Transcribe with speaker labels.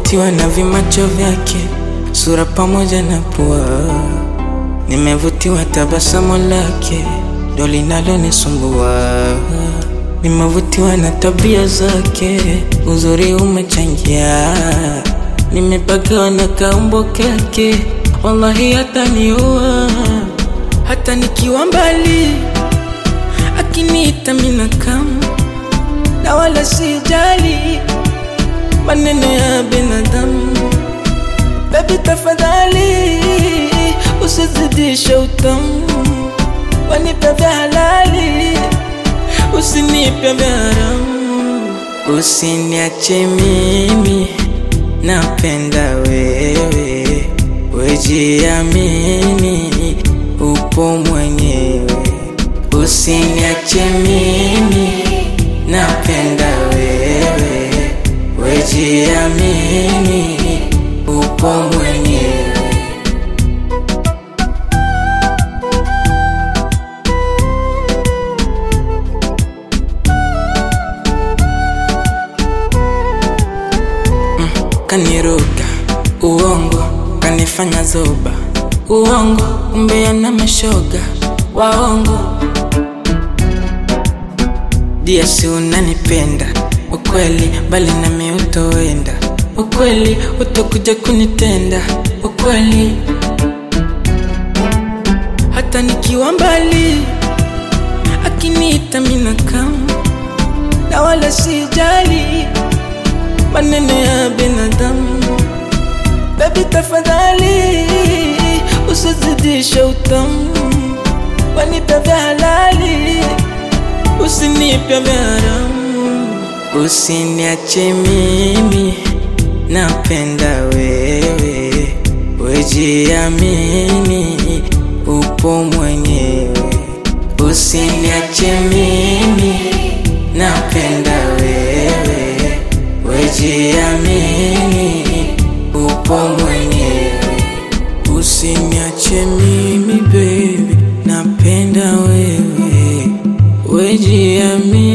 Speaker 1: Nimevutiwa na vimacho vyake, sura pamoja na pua. Nimevutiwa tabasamu lake, ndo linalonisumbua. Nimevutiwa na tabia zake, uzuri umechangia. Nimepagawa na kaumbo kake, wallahi hataniua. Hata nikiwa mbali, akiniita mina kama na wala sijali maneno ya binadamu. Baby tafadhali, usizidishe utamu, wanipe vya halali, usinipe vya haramu. Usiniache mimi, napenda wewe, wejiamini, upo mwenyewe. Usiniache mimi, napenda wewe, wejiamini, upo mwenyewe. Kaniruka uongo, kanifanya zoba uongo, umbea na mashoga waongo. Dia si unanipenda ukweli, bali nami utoenda ukweli, utakuja kunitenda ukweli, hata nikiwa mbali, akiniita mina kama na wala sijali maneno ya binadamu. Baby tafadhali, usizidishe utamu, wanipe vya halali, usinipe vya haramu. Usiniache mimi, napenda wewe, wejiamini, upo mwenyewe. Usiniache mimi, napenda wewe, wejiamini, upo mwenyewe. Usiniache mimi baby, napenda wewe, wejiamini